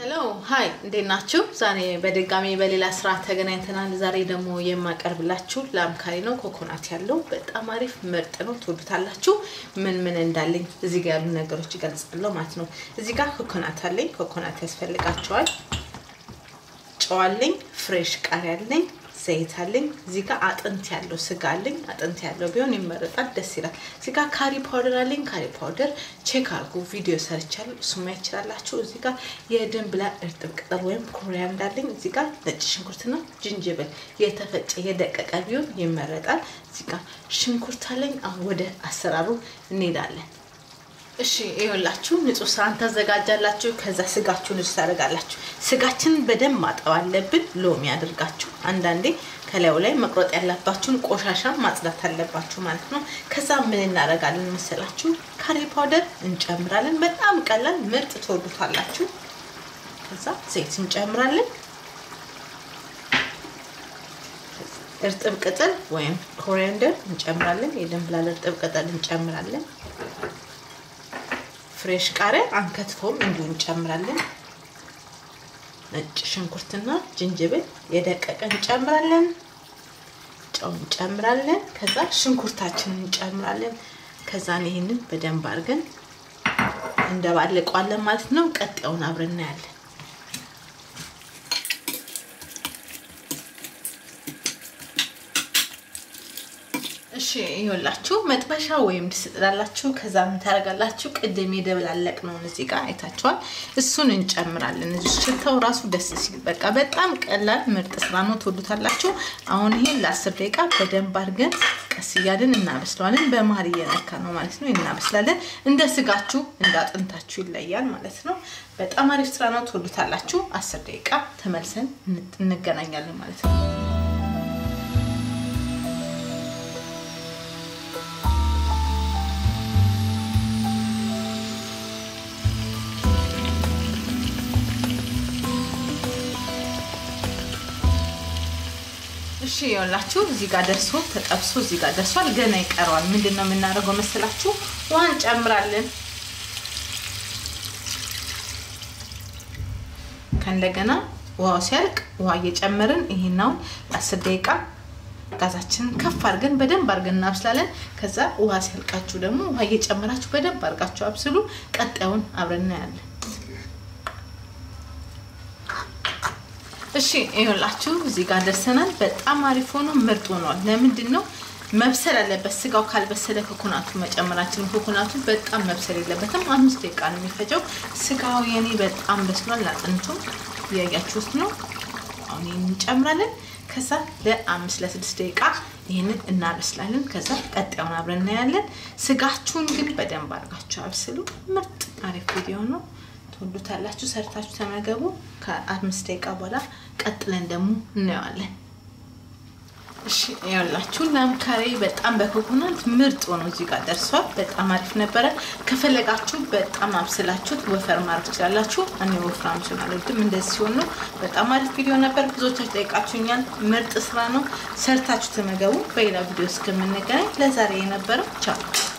ሄሎ ሀይ እንዴት ናችሁ? ዛሬ በድጋሚ በሌላ ስራ ተገናኝተናል። ዛሬ ደግሞ የማቀርብላችሁ ላምካሪ ነው። ኮኮናት ያለው በጣም አሪፍ ምርጥ ነው። ትወዱታላችሁ። ምን ምን እንዳለኝ እዚህ ጋር ያሉ ነገሮች ይገልጻለሁ ማለት ነው። እዚህ ጋር ኮኮናት አለኝ። ኮኮናት ያስፈልጋቸዋል። ጨው አለኝ። ፍሬሽ ቃሪያ አለኝ። ዘይት አለኝ። እዚህ ጋር አጥንት ያለው ስጋ አለኝ። አጥንት ያለው ቢሆን ይመረጣል፣ ደስ ይላል። እዚህ ጋር ካሪ ፓውደር አለኝ። ካሪ ፓውደር ቼክ አድርጉ፣ ቪዲዮ ሰርቻለሁ፣ እሱ ማየት ይችላላችሁ። እዚህ ጋር የድንብላል እርጥብ ቅጠል ወይም ኮሪያንዳ አለኝ። እዚህ ጋር ነጭ ሽንኩርትና ዝንጅብል የተፈጨ የደቀቀ ቢሆን ይመረጣል። እዚህ ጋር ሽንኩርት አለኝ። አሁን ወደ አሰራሩ እንሄዳለን። እሺ ይኸውላችሁ ንጹህ ሳህን ታዘጋጃላችሁ። ከዛ ስጋችሁን ንጹህ ታደርጋላችሁ። ስጋችንን በደንብ ማጠብ አለብን። ሎሚ አድርጋችሁ አንዳንዴ ከላዩ ላይ መቁረጥ ያለባችሁን ቆሻሻ ማጽዳት አለባችሁ ማለት ነው። ከዛ ምን እናደርጋለን መሰላችሁ? ካሪ ፓውደር እንጨምራለን። በጣም ቀላል ምርጥ ትወዱታላችሁ። ከዛ ዘይት እንጨምራለን። እርጥብ ቅጠል ወይም ኮሪያንደር እንጨምራለን። የድንብላል እርጥብ ቅጠል እንጨምራለን። ፍሬሽ ቃሪያ አንከትፎም እንዲሁ እንጨምራለን። ነጭ ሽንኩርትና ዝንጅብል የደቀቀ እንጨምራለን። ጨው እንጨምራለን። ከዛ ሽንኩርታችንን እንጨምራለን። ከዛን ይህንን በደንብ አድርገን እንደባልቀዋለን ማለት ነው። ቀጣዩን አብረን እናያለን። እሺ ይኸውላችሁ መጥበሻ ወይም ድስት ጥዳላችሁ። ከዛ ምን ታደርጋላችሁ? ቅድም የደበላለቅነውን እዚህ ጋር አይታችኋል። እሱን እንጨምራለን። እዚህ ሽታው ራሱ ደስ ሲል በቃ በጣም ቀላል ምርጥ ስራ ነው። ትወዱታላችሁ። አሁን ይሄን ለአስር ደቂቃ በደንብ አድርገን ቀስ እያልን እናበስለዋለን። በመሀል እየነካ ነው ማለት ነው እናበስላለን። እንደ ስጋችሁ እንደ አጥንታችሁ ይለያል ማለት ነው። በጣም አሪፍ ስራ ነው። ትወዱታላችሁ። አስር ደቂቃ ተመልሰን እንገናኛለን ማለት ነው። እሺ ይኸውላችሁ እዚህ ጋር ደርሶ ተጠብሶ እዚህ ጋር ደርሷል። ገና ይቀረዋል። ምንድን ነው የምናደርገው መሰላችሁ? ውሃ እንጨምራለን። ከእንደገና ውሃው ሲያልቅ ውሃ እየጨመርን ይሄናውን አስር ደቂቃ ጋዛችንን ከፍ አድርገን በደንብ አድርገን እናብስላለን። ከዛ ውሃ ሲያልቃችሁ ደግሞ ውሃ እየጨመራችሁ በደንብ አድርጋችሁ አብስሉ። ቀጣዩን አብረን እናያለን። እሺ ይኸውላችሁ እዚህ ጋር ደርሰናል። በጣም አሪፍ ሆኖ ምርጥ ሆኗል። ለምንድን ነው መብሰል አለበት። ስጋው ካልበሰለ ኮኮናቱ መጨመራችን ኮኮናቱ በጣም መብሰል የለበትም። አምስት ደቂቃ ነው የሚፈጀው። ስጋው የኔ በጣም በስሏል። አጥንቱ እያያችሁት ነው። አሁን ይህን እንጨምራለን። ከዛ ለአምስት ለስድስት ደቂቃ ይህንን እናበስላለን። ከዛ ቀጣዩን አብረን እናያለን። ስጋችሁን ግን በደንብ አድርጋችሁ አብስሉ። ምርጥ አሪፍ ቪዲዮ ነው። ትወዱታላችሁ። ሰርታችሁ ተመገቡ። ከአምስት ደቂቃ በኋላ ቀጥለን ደግሞ እናየዋለን። እሺ ያላችሁ ላምካሪ በጣም በኮኮናት ምርጥ ሆኖ እዚህ ጋር ደርሷል። በጣም አሪፍ ነበረ። ከፈለጋችሁ በጣም አብስላችሁት ወፈር ማድረግ ትችላላችሁ። እኔ ወፍራም ስላልወድም እንደዚህ ሲሆን ነው። በጣም አሪፍ ቪዲዮ ነበር። ብዙዎቻችሁ ጠይቃችሁኛል። ምርጥ ስራ ነው። ሰርታችሁ ተመገቡ። በሌላ ቪዲዮ እስከምንገናኝ ለዛሬ የነበረው ቻው።